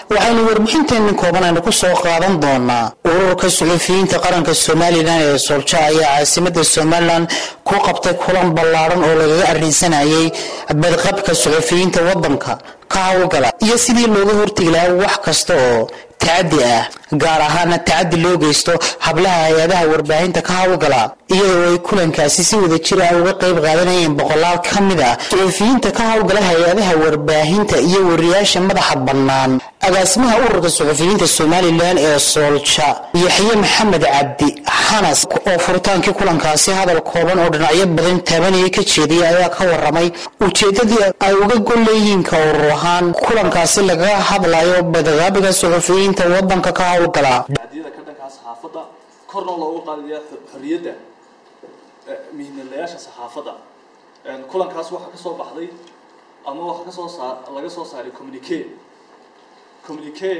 waxaynu warbixinteenni kooban aynu ku soo qaadan doonaa ururka suxufiyiinta qaranka somalilan ee soolja ayaa caasimada somalilan ku qabtay kulan ballaaran oo lagaga arrinsanayay badqabka suxufiyiinta wadanka ka howlgala iyo sidii looga hortegi lahaa wax kasta oo tacadi ah gaar ahaana tacadi loo geysto hablaha hay-adaha warbaahinta ka howlgala iyadoo ay kulankaasi si wada jir ah uga qayb qaadanayeen boqolaal ka mid ah suxufiyiinta ka howlgala hay-adaha warbaahinta iyo wariyaasha madaxa bannaan agaasimaha ururka suxufiyiinta somalilan ee soolja yaxye maxamed cabdi xanas oo furitaankii kulankaasi hadal kooban oo dhinacyo badan taabanaya ka jeediyay ayaa ka waramay ujeedadii ay uga gol leeyihiin ka urur ahaan kulankaasi lagaga hadlayo badqaabiga suxufiyiinta wadanka ka howlgala adiyada ka dhankaa saxaafadda korna loogu qaadaya xorriyadda mihinalayaasha saxaafadda kulankaas waxaa kasoo baxday ama waxaa kasoo saa laga soo saaray communique communique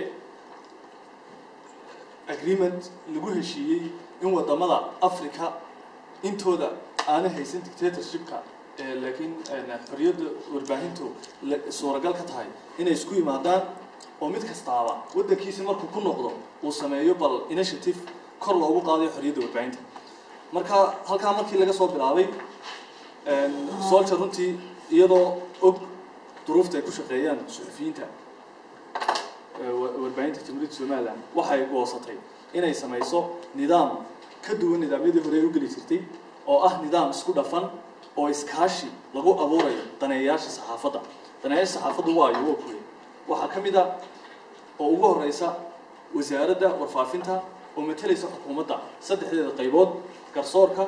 agreement lagu heshiiyey in wadamada africa intooda aana haysan dictatorshipka laakiin xorriyadda warbaahintu suuragal ka tahay inay isku yimaadaan oo mid kastaaba waddankiisi markuu ku noqdo uu sameeyo bal initiative kor loogu qaadayo xorriyadda warbaahinta marka halkaa markii laga soo bilaabay solja runtii iyadoo og duruufta ay ku shaqeeyaan suxufiyiinta warbaahinta jamhuuriyadda somalilan waxay goosatay inay samayso nidaam ka duwan nidaamyadii hore ay u geli jirtay oo ah nidaam isku dhafan oo iskaashi lagu abuurayo daneeyayaasha saxaafadda daneeyaasha saxaafaddu waayo waa kuwe waxaa ka mid a oo ugu horeysa wasaaradda warfaafinta oo matalaysa xukuumadda saddexdeeda qaybood garsoorka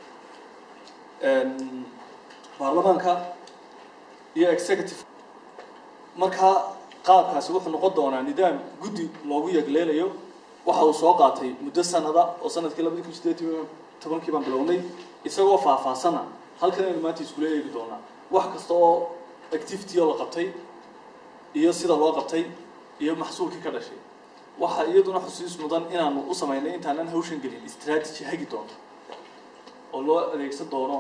baarlamaanka iyo executive markaa qaabkaasi wuxuu noqon doonaa nidaam guddi loogu yegleelayo waxa uu soo qaatay muddo sanada oo sanadkii labadi kun sideed tobankii baan bilownay isagoo faahfaahsana halkan aynu maanta iskula eegi doonaa wax kasta oo activity oo la qabtay iyo sida loo qabtay iyo maxsuulkii ka dhashay waxaa iyaduna xusiis mudan inaanu u samaynay intaanan hawshan gelin strategy hagi doono oo loo adeegsan doono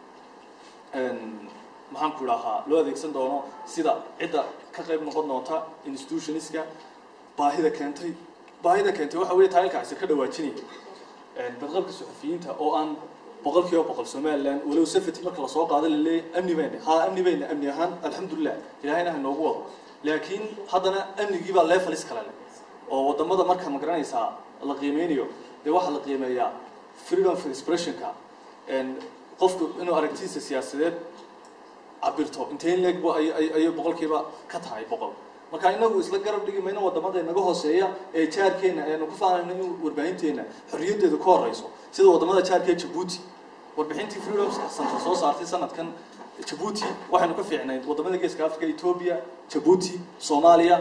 maxaan ku idhaahaa loo adeegsan doono sida cidda ka qayb noqon doonta institutionska baahida keentay baahida keentay waxa weeye taalilkaasi ka dhawaajinaya badqabka suxufiyiinta oo aan boqol kiiba boqol somaliland walow safety marka lasoo qaado laleeyahy amni bayna haa amni bayna amni ahaan alxamdulilah ilahayna ha noogu wado laakiin haddana amnigii baa levelis kale leh oo wadamada marka ma garanaysaa la qiimeynayo dee waxaa la qiimeeyaa freedom of expressionka qofku inuu aragtiisa siyaasadeed cabirto intayn leeg ayay boqolkiiba ka tahay boqol marka inagu isla garab dhigi mayno wadamada inaga hooseeya ee jaarkeena aynu ku faanayno in warbaahinteena xorriyaddeedu ka horeyso sida wadamada jaarkee jabuuti warbixintii freedom center soo saartay sanadkan jabuuti waxaynu ka fiicnayd wadamada geeska africa ethoobia jabuuti soomaaliya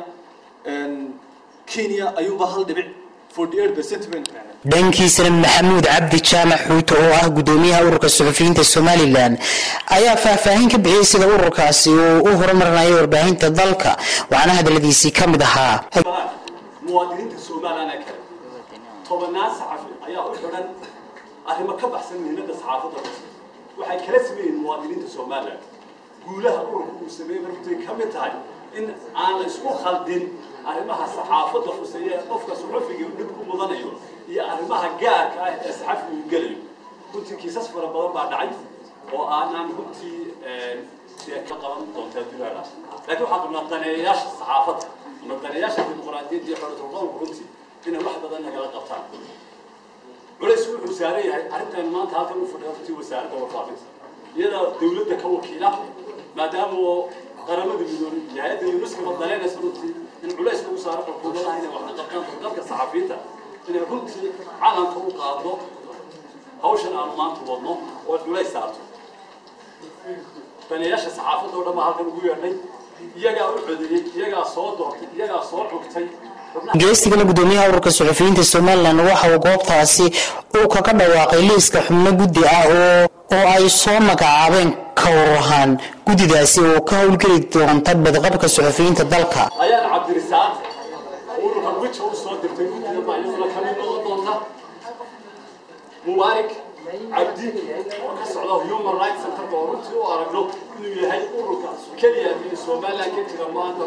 kenya ayuunba hal dhibic forty eight percent baynu keenay dhankiisana maxamuud cabdi jaamac xuuto oo ah gudoomiyaha ururka suxufiyiinta somalilan ayaa faahfaahin ka bixiyey sida ururkaasi uu u horumarinayo warbaahinta dalka waxaana hadaladiisii ka mid ahaa muwaadiniinta somalilan ee kale tobanaan saxafi ayaa u xidhan arrimo ka baxsan mihnada saxaafadda waxay kala sameeyeen muwaadiniinta somalilan guulaha ururka uu sameeyey markutay ka mid tahay in aan la isku khaldin arrimaha saxaafadda khuseeya ee qofka suxufiga dhib ku mudanayo iyo arrimaha gaarka ah ee saxafiga uu gelayo runtii kiisas fara badan baa dhacay oo aanaan runtii dee ka qaban doontaa dunaada laakiin waxaan qabnaa daneeyayaasha saxaafadda ama daneeyayaasha dimuqraadiyadda iyo xoriyadulqowlka runtii inay wax badan nagala qabtaan culays wuxuu saaran yahay arrintan maanta halkan u fadhiya runtii wasaaradda warfaafinta iyada dawladda ka wakiila maadaama oo qaramada midoobay iyo hay-adda unesco daleynaysa runtii in culays lagu saaro xukuumadaha inay wax ka qabtaan dalka saxafiyiinta inay runtii calanka u qaado hawshan aanu maanta wadno oo culays saarto daneeyaasha saxaafadda oo dhan baa halkan ugu yeedhay iyagaa u codeeyey iyagaa soo doortay iyagaa soo cugtay geestigana gudoomiyaha ururka suxufiyiinta somalilan waxa uu goobtaasi uu kaga dhawaaqay liiska xubno guddi ah oo oo ay soo magacaabeen ka ururahaan guddidaasi oo ka howlgeli doonta badqabka suxufiyiinta dalka ayaan cabdirisaaq ururka wija u soo dirtay guddiga baa iyaduna ka mid noqon doonta mubaarik cabdi oo ka socda human rights centerka oo runtii u aragno inuu yahay ururka keliya ee somaliland ka jira maanta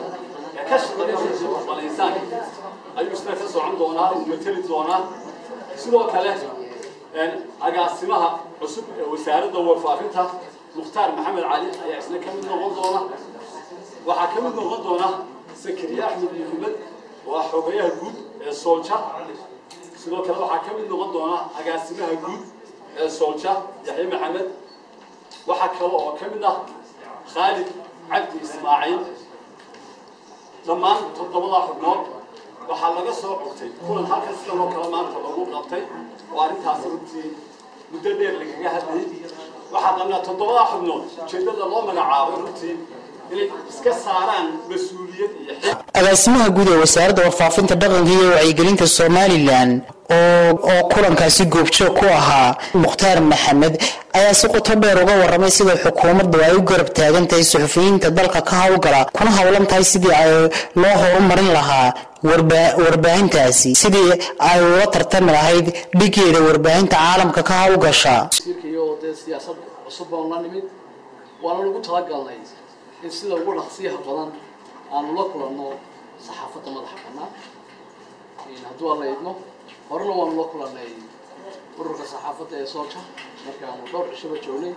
ee ka shaqeeya xuquuqul ayuu isna ka socon doonaa uu mateli doonaa sidoo kale agaasimaha cusub ee wasaaradda warfaafinta mukhtaar maxamed cali ayaa isna ka mid noqon doona waxaa ka mid noqon doona sakariye axmed maxamed oo ah xogayaha guud ee soolja sidoo kale waxaa ka mid noqon doona agaasimaha guud ee soolja yaxye maxamed waxaa kale oo ka mid ah khaalid cabdi ismaaciil dhammaan toddobadaa xubnood waxaa laga soo cogtay kulan halkan sidan oo kale maanta lagu qabtay oo arrintaasi runtii muddo dheer lagaga hadlayay waxaa qabnaa toddobadaa xubnood ujeeddada loo magacaabay runtii inay iska saaraan mas-uuliyad iyo xil agaasimaha guud ee wasaaradda warfaafinta dhaqanka iyo wacyigelinta somalilan oo oo kulankaasi goobjoog ku ahaa mukhtaar maxamed ayaa si qoto dheer uga waramay sida xukuumaddu ay u garab taagan tahay suxufiyiinta dalka ka howlgala kuna howlan tahay sidii ay loo horumarin lahaa warbaahintaasi sidii ay ula tartami lahayd dhigeeda warbaahinta caalamka ka howlgasha iyo dee siyaasad cusub baan la nimid waana lagu talagalnay in sida ugu dhaqsiyaha badan aanu la kulanno saxaafadda madaxa bannaan hadduu alla idmo horena waanu la kulannay ururka saxaafadda ee soolja markaanu dhowr cishaba joognay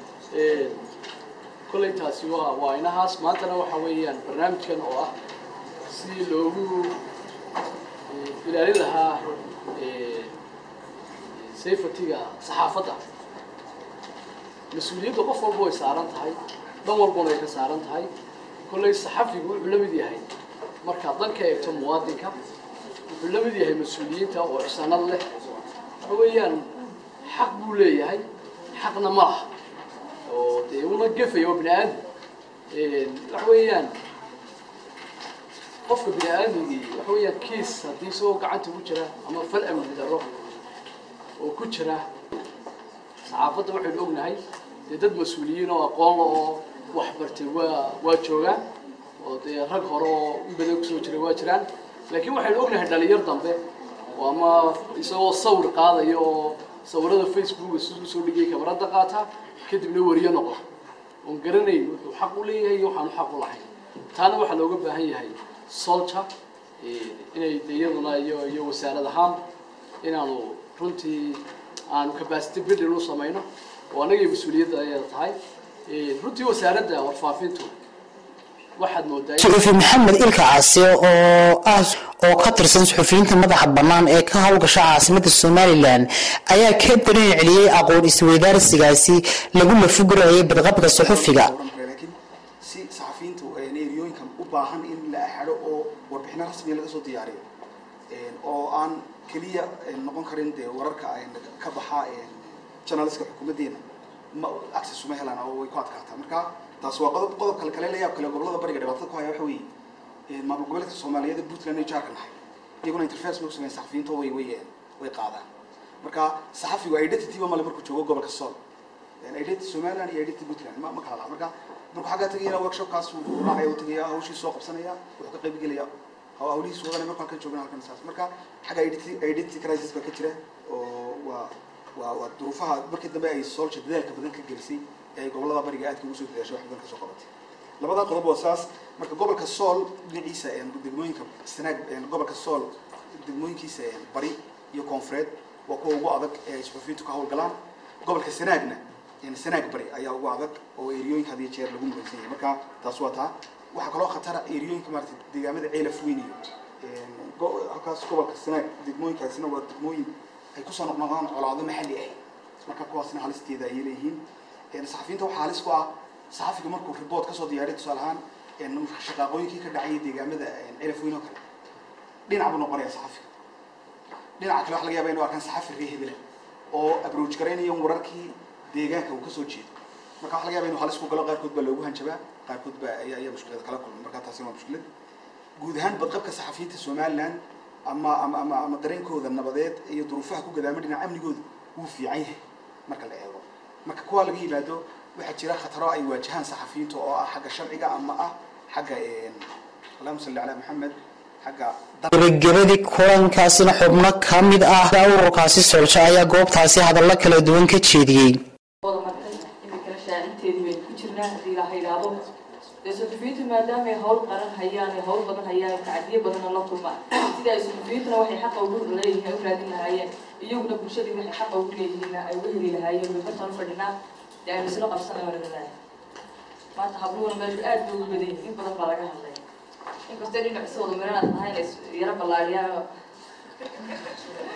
kolley taasi waa waa inahaas maantana waxa weeyaan barnaamijkan oo ah si loogu ilaalin lahaa safetyga saxaafadda mas-uuliyadda qof walba way saaran tahay dhan walbana way ka saaran tahay kolley saxafigu wuxuu la mid yahay markaad dan ka eegto muwaadinka wuxuu la mid yahay mas-uuliyiinta oo ixsaanad leh waxa weeyaan xaq buu leeyahay xaqna ma laha oo dee una gefaya waa bini aadam waxa weeyaan qofka bini aadamigii waxa weeyaan kiis haddii isagoo gacanta ku jira ama fal amni daro oo ku jira saxaafadda waxaynu ognahay dee dad mas-uuliyiin oo aqoon la oo wax bartay waa waa joogaan oo dee rag hore oo in badan kusoo jiray waa jiraan laakiin waxaynu ognahay dhalinyar dambe oo ama isagoo sawir qaadaya oo sawirada facebooka siduu soo dhigay kamarada qaata kadibna wariyo noqo oon garanayn wuxuu xaq u leeyahay iyo waxaanu xaq u lahayn taana waxaa looga baahan yahay solja inay de iyaduna iyo iyo wasaarad ahaan inaanu runtii aanu capacity building u samayno oo anagay mas-uuliyadda ayada tahay runtii wasaaradda warfaafintu waxaad moodaa suxufi maxamed ilka caasi oo ah oo ka tirsan suxufiyiinta madaxa bannaan ee ka howlgasha caasimada somalilan ayaa ka darin celiyey aqoon isweydaarsigaasi lagu lafugurayay badqabka suxufiga laakiin si saxafiyiintu eriyooyinka u baahan in la axado oo warbixino rasmiya laga soo diyaariyo oo aan keliya noqon karin dee wararka ka baxa journalistka xukuumaddeena ma access uma helaan oo way ku adkaataa marka taas waa qodob qodob kale kale la yaab kale gobolada bariga dhibaatada ku haya waxa weeye maamul goboleedka soomaaliyeed ee puntland iyo jaarka nahay iyaguna interference bay kusameyn saxafiyiinta way way way qaadaan marka saxafigu identity ba male markuu joogo gobolka sool identity somaliland iyo identity puntland ma ma kala laha marka markuu xaggaa tegayana workshopkaas uu raacaya uu tegaya hawshii soo qabsanaya wuxuu ka qayb gelaya hawlihiis wadanay markuu halkan joogana halkan saas marka xagga identity identity crisis baa ka jira oo waa waa waa duruufaha markii dambe ay soolja dadaalka badan ka gelisay ee ay gobolada bariga aadka ugu soo dadaashay wax badan ka soo qabatay labadaa qodob waa saas marka gobolka sool dhinaciisa degmooyinka sanaag gobolka sool degmooyinkiisa bari iyo koonfureed waa kuwa ugu adag ee ay suxufiyiintu ka howlgalaan gobolka sanaagna sanaag bari ayaa ugu adag oo eriyooyinka had iyo jeer lagu mulaysan yahay marka taas waa taa waxaa kaloo khatara eriyooyinka maarata deegaamada ceelaf weyn iyo halkaas gobolka sanaag degmooyinkaasina waa degmooyin ay kusoo noqnoqdaan colaado maxalli ah marka kuwaasna halisteeda ayay leeyihiin saxafiyiinta waxaa halis ku ah saxafiga markuu report kasoo diyaariyo tusaale ahaan shaqaaqooyinkii ka dhacayay deegaamada celaf weyn oo kale dhinac buu noqonaya saxafiga dhinaca kale waxa laga yaba inu arkaan saxafi ree hebela oo approach garaynayo wararkii deegaanka uu kasoo jeedo marka waxa laga yaba inu halis ku galo qaarkood baa loogu hanjabaa qaarkood baa ayaa ayaa mushkilad kala kulma marka taasina waa mushkilad guud ahaan badqabka saxafiyiinta somaliland ama ama ama ama dareenkooda nabadeed iyo duruufaha ku gadaama dhinaca amnigooda wuu fiican yahay marka la eego marka kuwaa laga yimaado waxaa jira khataro ay waajahaan saxafiyiinta oo ah xagga sharciga ama ah xagga allahuma salli calaa maxamed xagga gebagabadii kulankaasina xubno ka mid ah ururkaasi soolja ayaa goobtaasi hadallo kala duwan ka jeediyey wada martay iminkana shaacinteedii baynu ku jirnaa haddii ilaaha idhaahdo dee suxufiyiintu maadaama ay hawl qaran hayaan ay hawl badan hayaan tacdiyo badanna la kulmaan sida ay suxufiyiintuna waxay xaqa ugu leeyihiin ay u raadin lahaayeen iyaguna bulshadii waxay xaqa ugu leeyihiin ay uga heli lahaayeen way bartaan u fadhinaa dee aynu isla qabsanay waa laleeyahay maanta habluhuna meeshu aad bay ugu badan yihiin in badan baa laga hadlay inkastoo dhinac isa wada miranaad tahay inay yaro ballaariyaan